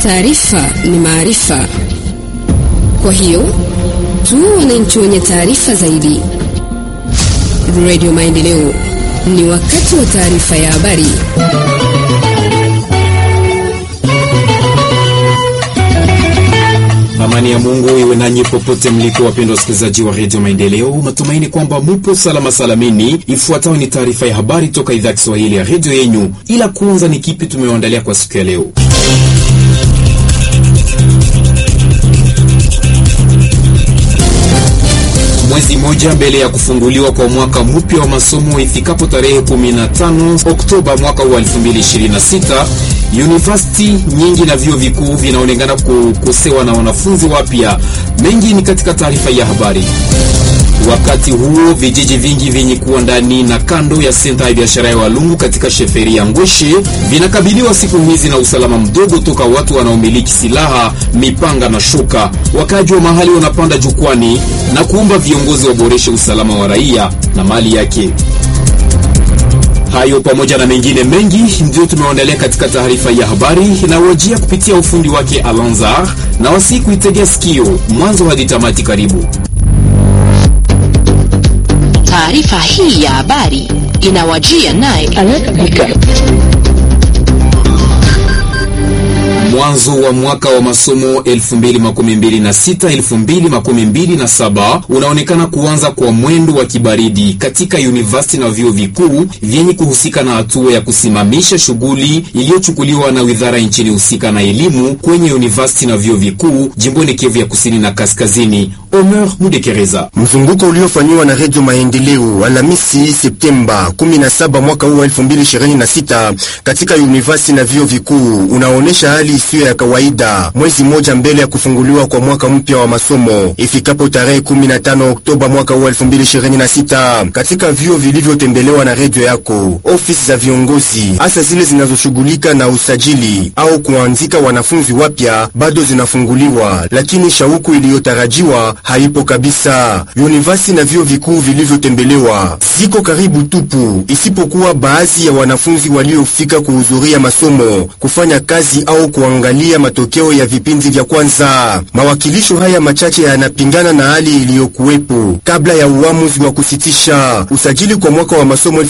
Taarifa ni maarifa, kwa hiyo tuwe wananchi wenye taarifa zaidi. Radio Maendeleo, ni wakati wa taarifa ya habari. Amani ya Mungu iwe nanyi popote mliko, wapendwa wasikilizaji wa redio Maendeleo. Matumaini kwamba mupo salama salamini. Ifuatayo ni taarifa ya habari toka idhaa ya Kiswahili ya redio yenyu, ila kwanza ni kipi tumewaandalia kwa siku ya leo. Mwezi mmoja mbele ya kufunguliwa kwa mwaka mpya wa masomo ifikapo tarehe 15 Oktoba mwaka wa 2026, university nyingi na vyuo vikuu vinaonekana kukosewa na wanafunzi wapya. Mengi ni katika taarifa ya habari. Wakati huo vijiji vingi vyenye kuwa ndani na kando ya senta ya biashara ya Walungu katika sheferi ya Ngweshe vinakabiliwa siku hizi na usalama mdogo toka watu wanaomiliki silaha, mipanga na shoka. Wakaji wa mahali wanapanda jukwani na kuomba viongozi waboreshe usalama wa raia na mali yake. Hayo pamoja na mengine mengi ndio tumewaandalia katika taarifa ya habari inayowajia kupitia ufundi wake Alanzar na wasi kuitegea sikio mwanzo hadi tamati. Karibu. Taarifa hii ya habari inawajia naye Mwanzo wa mwaka wa masomo 2026-2027 unaonekana kuanza kwa mwendo wa kibaridi katika university na vyuo vikuu vyenye kuhusika na hatua ya kusimamisha shughuli iliyochukuliwa na wizara nchini husika na elimu kwenye university na vyuo vikuu jimboni Kivu ya kusini na kaskazini. Omer Mudekereza. Mzunguko uliofanyiwa na Redio Maendeleo Alhamisi Septemba 17 mwaka huu wa 2026 katika university na vyuo vikuu unaonesha hali isiyo ya kawaida, mwezi mmoja mbele ya kufunguliwa kwa mwaka mpya wa masomo ifikapo tarehe 15 Oktoba mwaka huu 2026. Katika vyuo vilivyotembelewa na redio yako, ofisi za viongozi hasa zile zinazoshughulika na usajili au kuanzika wanafunzi wapya bado zinafunguliwa, lakini shauku iliyotarajiwa haipo kabisa. University na vyuo vikuu vilivyotembelewa ziko karibu tupu, isipokuwa baadhi ya wanafunzi waliofika kuhudhuria masomo, kufanya kazi au kuangalia matokeo ya vipindi vya kwanza. Mawakilisho haya machache yanapingana na hali iliyokuwepo kabla ya uamuzi wa kusitisha usajili kwa mwaka wa masomo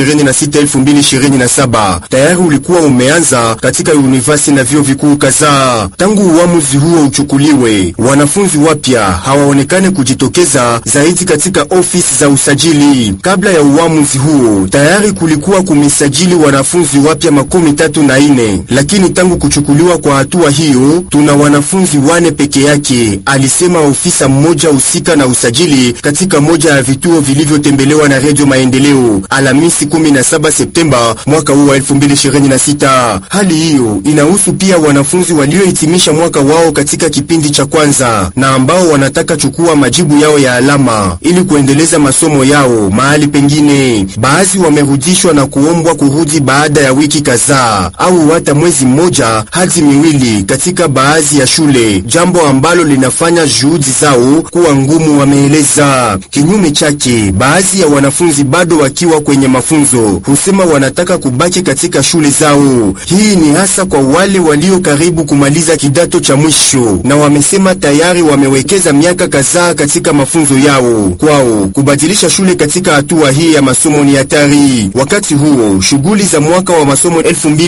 2026-2027. Tayari ulikuwa umeanza katika university na vyuo vikuu kadhaa. Tangu uamuzi huo uchukuliwe, wanafunzi wapya hawaonekane kujitokeza zaidi katika ofisi za usajili. Kabla ya uamuzi huo, tayari kulikuwa kumesajili wanafunzi wapya makumi tatu na ine, lakini tangu kuchukuliwa kwa hatua hiyo tuna wanafunzi wane peke yake, alisema ofisa mmoja husika na usajili katika moja ya vituo vilivyotembelewa na Redio Maendeleo Alhamisi 17 Septemba mwaka huu wa 2026. Hali hiyo inahusu pia wanafunzi waliohitimisha mwaka wao katika kipindi cha kwanza na ambao wanataka chukua majibu yao ya alama ili kuendeleza masomo yao mahali pengine. Baadhi wamerudishwa na kuombwa kurudi baada ya wiki kadhaa au hata mwezi mmoja hadi miwili katika baadhi ya shule, jambo ambalo linafanya juhudi zao kuwa ngumu, wameeleza. Kinyume chake, baadhi ya wanafunzi bado wakiwa kwenye mafunzo husema wanataka kubaki katika shule zao. Hii ni hasa kwa wale walio karibu kumaliza kidato cha mwisho, na wamesema tayari wamewekeza miaka kadhaa katika mafunzo yao. Kwao kubadilisha shule katika hatua hii ya masomo ni hatari. Wakati huo shughuli za mwaka wa masomo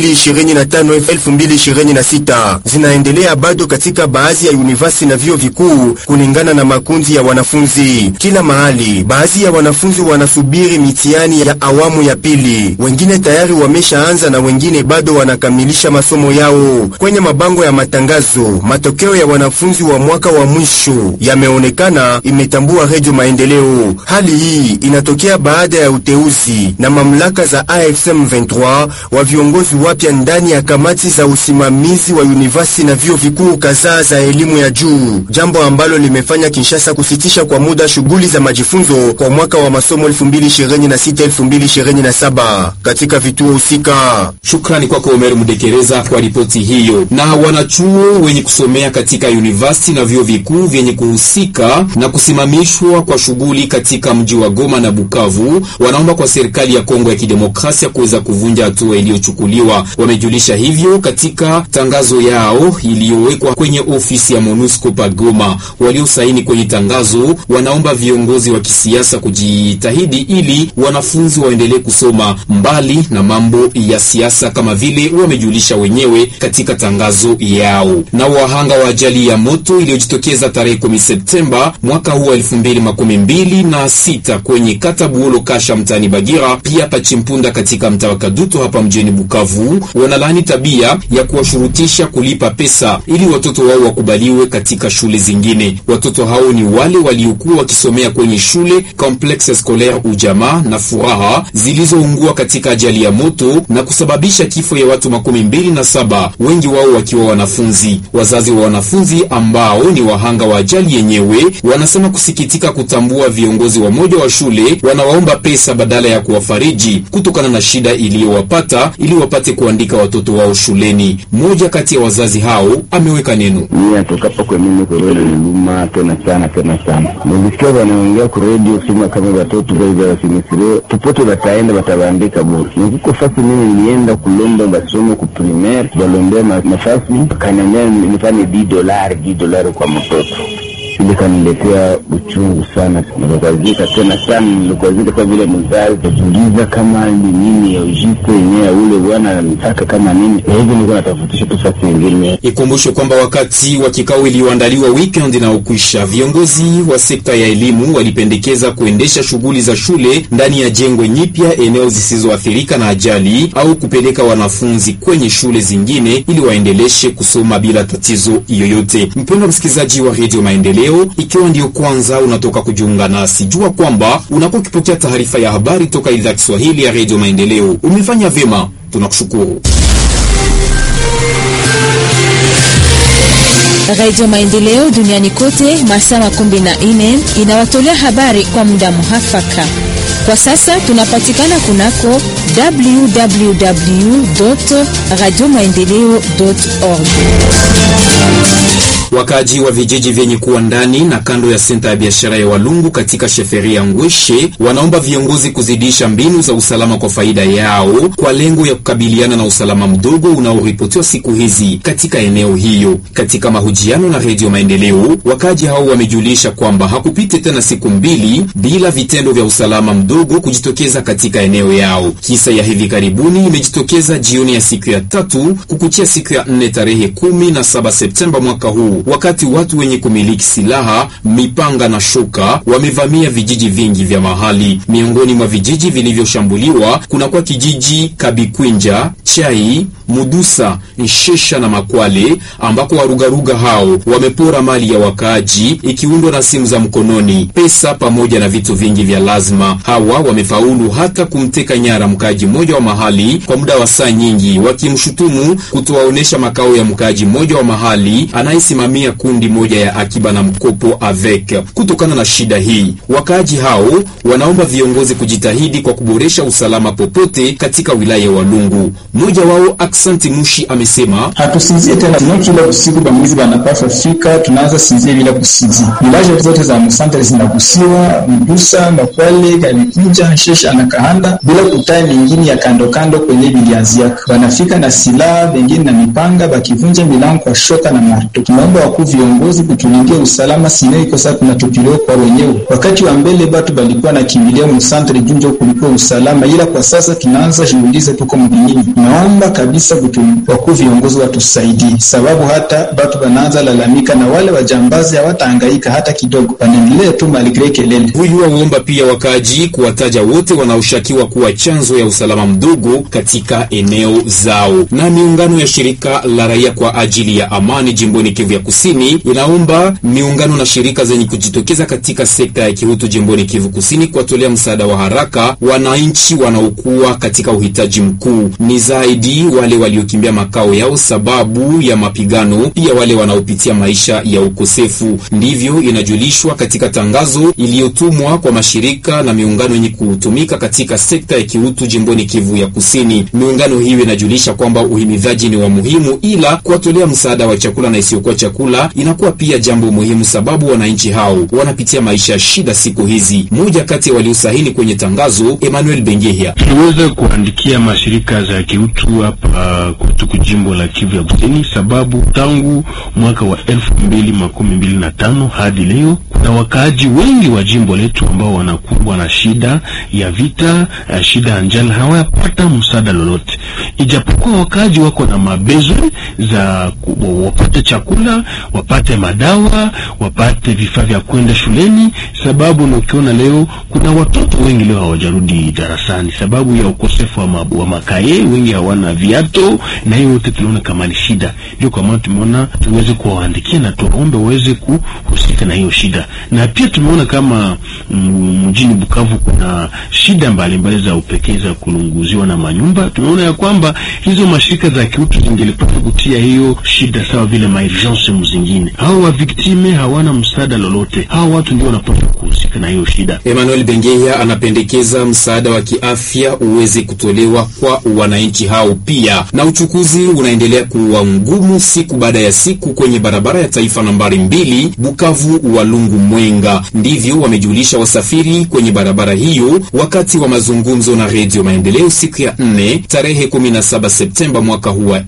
2025-2026 zinaendelea bado katika baadhi ya university na vyuo vikuu kulingana na makundi ya wanafunzi. Kila mahali, baadhi ya wanafunzi wanasubiri mitihani ya awamu ya pili, wengine tayari wameshaanza na wengine bado wanakamilisha masomo yao. Kwenye mabango ya matangazo, matokeo ya wanafunzi wa mwaka wa mwisho yameonekana, imetambua Redio Maendeleo. Hali hii inatokea baada ya uteuzi na mamlaka za AFSM 23 wa viongozi wapya ndani ya kamati za usimamizi wa university na vyuo vikuu kadhaa za elimu ya juu, jambo ambalo limefanya Kinshasa kusitisha kwa muda shughuli za majifunzo kwa mwaka wa masomo 2026-2027 katika vituo husika. Shukrani kwako Omer Mudekereza kwa ripoti hiyo. Na wanachuo wenye kusomea katika university na vyuo vikuu vyenye kuhusika na kusimamishwa kwa shughuli katika mji wa Goma na Bukavu wanaomba kwa serikali ya Kongo ya Kidemokrasia kuweza kuvunja hatua iliyochukuliwa. Wamejulisha hivyo katika tangazo tangazo yao iliyowekwa kwenye ofisi ya MONUSCO Pagoma. Waliosaini kwenye tangazo wanaomba viongozi wa kisiasa kujitahidi ili wanafunzi waendelee kusoma mbali na mambo ya siasa kama vile wamejulisha wenyewe katika tangazo yao. Na wahanga wa ajali ya moto iliyojitokeza tarehe 10 Septemba mwaka huu wa 2026 na sita kwenye kata Buolo Kasha mtaani Bagira, pia Pachimpunda katika mtaa wa Kaduto hapa mjini Bukavu, wanalaani tabia ya kuwashurutisha kulipa pesa ili watoto wao wakubaliwe katika shule zingine. Watoto hao ni wale waliokuwa wakisomea kwenye shule Complexe Scolaire Ujamaa na Furaha zilizoungua katika ajali ya moto na kusababisha kifo ya watu makumi mbili na saba, wengi wao wakiwa wanafunzi. Wazazi wa wanafunzi ambao ni wahanga wa ajali yenyewe wanasema kusikitika kutambua viongozi wa moja wa shule wanawaomba pesa badala ya kuwafariji kutokana na shida iliyowapata ili wapate kuandika watoto wao shuleni. Mmoja kati ya wazazi hao ameweka neno. Mimi atokapo kwa mimi korona niluma tena sana tena sana. Nilisikia wanaongea kwa radio sema kama watoto wao wasimisire popote wataenda watawaandika bure. Nikuko fasi mimi nilienda kulomba masomo ku primaire, walombea nafasi kaniambia nifanye 10 dolari 10 dolari kwa mtoto ile kaniletea uchungu sana, nikakwazika tena sana, nilikwazika kwa vile mzazi kajiuliza kama ni nini ya ujiste yenyewe ya ule bwana anataka kama nini hivi, nilikuwa natafutisha tu fasi nyingine. Ikumbushe kwamba wakati wa kikao iliyoandaliwa weekend na ukwisha, viongozi wa sekta ya elimu walipendekeza kuendesha shughuli za shule ndani ya jengo nyipya eneo zisizoathirika na ajali au kupeleka wanafunzi kwenye shule zingine ili waendeleshe kusoma bila tatizo yoyote. Mpendwa msikilizaji wa Radio Maendeleo, ikiwa ndio kwanza unatoka kujiunga nasi, jua kwamba unakuwa ukipokea taarifa ya habari toka idhaa ya Kiswahili ya Radio Maendeleo. Umefanya vyema, tunakushukuru. Radio Maendeleo duniani kote masaa makumi na nne inawatolea habari kwa muda muhafaka. Kwa sasa tunapatikana kunako www radio maendeleo org. Wakaaji wa vijiji vyenye kuwa ndani na kando ya senta ya biashara ya Walungu katika sheferi ya Ngweshe wanaomba viongozi kuzidisha mbinu za usalama kwa faida yao kwa lengo ya kukabiliana na usalama mdogo unaoripotiwa siku hizi katika eneo hiyo. Katika mahojiano na Redio Maendeleo, wakaaji hao wamejulisha kwamba hakupite tena siku mbili bila vitendo vya usalama mdogo kujitokeza katika eneo yao. Kisa ya hivi karibuni imejitokeza jioni ya siku ya tatu kukuchia siku ya nne tarehe kumi na saba Septemba mwaka huu wakati watu wenye kumiliki silaha, mipanga na shoka wamevamia vijiji vingi vya mahali. Miongoni mwa vijiji vilivyoshambuliwa kunakuwa kijiji Kabikwinja, Chai, Mudusa, Nshesha na Makwale, ambako warugaruga hao wamepora mali ya wakaaji ikiundwa na simu za mkononi, pesa pamoja na vitu vingi vya lazima. Hawa wamefaulu hata kumteka nyara mkaaji mmoja wa mahali kwa muda wa saa nyingi, wakimshutumu kutowaonesha makao ya mkaaji mmoja wa mahali anayesimamia kundi moja ya akiba na mkopo avec. Kutokana na shida hii, wakaaji hao wanaomba viongozi kujitahidi kwa kuboresha usalama popote katika wilaya ya Walungu. Mmoja wao Aksanti Mushi amesema hatusinzie tena tino, kila usiku bamwizi banapaswa fika, tunaanza sinzie bila kusinzia. Vilaje zote za Musantere zinagusiwa, Mdusa, Makwale, Galikuja, Nshesha na Kahanda, bila kutaa mingine ya kando kando kwenye biliaziaka. Banafika na silaha bengine na mipanga, bakivunja milango kwa shoka na marto. Tunaomba wakuu viongozi kutulindia usalama, sine iko sasa tunatupiliwa kwa wenyewe. Wakati wa mbele batu balikuwa na kimbilia Musantere junjo kulikuwa usalama, ila kwa sasa tunaanza jiulize tuko mbinyini. Naomba kabisa wakuu viongozi watusaidie, sababu hata batu banaanza lalamika na wale wajambazi hawatahangaika hata kidogo, wanaendelea tu maligre kelele. Huyu waomba pia wakaaji kuwataja wote wanaoshakiwa kuwa chanzo ya usalama mdogo katika eneo zao. Na miungano ya shirika la raia kwa ajili ya amani jimboni Kivu ya Kusini inaomba miungano na shirika zenye kujitokeza katika sekta ya kihutu jimboni Kivu Kusini kuwatolea msaada wa haraka wananchi wanaokuwa katika uhitaji mkuu, ni zaidi wale waliokimbia makao yao sababu ya mapigano, pia wale wanaopitia maisha ya ukosefu. Ndivyo inajulishwa katika tangazo iliyotumwa kwa mashirika na miungano yenye kutumika katika sekta ya kiutu jimboni Kivu ya Kusini. Miungano hiyo inajulisha kwamba uhimidhaji ni wa muhimu, ila kuwatolea msaada wa chakula na isiyokuwa chakula chakula inakuwa pia jambo muhimu, sababu wananchi hao wanapitia maisha ya shida siku hizi. Mmoja kati ya waliosahini kwenye tangazo, Emmanuel Bengehia: tuliweza kuandikia mashirika za kiutu hapa kwetu kujimbo la Kivu ya Kusini, sababu tangu mwaka wa elfu mbili makumi mbili na tano hadi leo kuna wakaaji wengi wa jimbo letu ambao wanakumbwa na shida ya vita, shida ya njala, hawayapata msaada lolote, ijapokuwa wakaaji wako na mabezo za wapate chakula, wapate madawa, wapate vifaa vya kwenda shuleni, sababu na ukiona leo kuna watoto wengi leo hawajarudi darasani sababu ya ukosefu wa, ma, wa makaye, wengi hawana viato, na hiyo yote tunaona kama ni shida. Ndio kwa maana tumeona tuweze kuwaandikia na tuwaombe waweze kuhusika na hiyo shida, na pia tumeona kama mjini Bukavu kuna shida mbalimbali za upekee za kulunguziwa na manyumba. Tumeona ya kwamba hizo mashirika za kiutu zingelipata kutia hiyo shida sawa vile maurgence mzingine. Hao wa viktime hawana msaada lolote, hao watu ndio wanapaswa kuhusika na hiyo shida. Emmanuel Bengeya anapendekeza msaada wa kiafya uweze kutolewa kwa wananchi hao pia. Na uchukuzi unaendelea kuwa ngumu siku baada ya siku kwenye barabara ya taifa nambari mbili Bukavu Walungu Mwenga. Ndivyo wamejulisha wasafiri kwenye barabara hiyo wakati wa mazungumzo na Redio Maendeleo siku ya nne tarehe 17 Septemba mwaka huu wa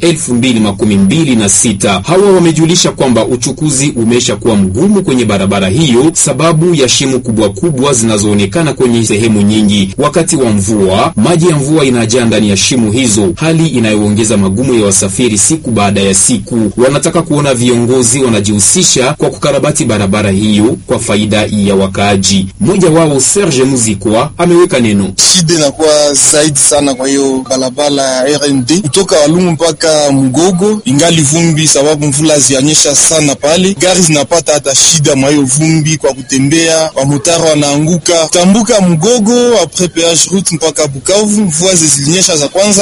2026. Hawa wamejulisha kwamba uchukuzi umesha kuwa mgumu kwenye barabara hiyo sababu ya shimo kubwa kubwa zinazoonekana kwenye sehemu nyingi. Wakati wa mvua, maji ya mvua inajaa ndani ya shimo hizo, hali inayoongeza magumu ya wasafiri siku baada ya siku. Wanataka kuona viongozi wanajihusisha kwa kukarabati barabara hiyo kwa faida ya wakaaji. Mmoja wao Serge Muzikwa ameweka neno: shida inakuwa zaidi sana kwa hiyo barabara ya RND kutoka Walungu mpaka Mgogo, ingali vumbi sababu mvula zianyesha sana pale, gari zinapata hata shida mwa hiyo vumbi kwa kutembea, wamotara wanaanguka tambuka Mgogo apres peage route mpaka Bukavu. Mvua zilinyesha za kwanza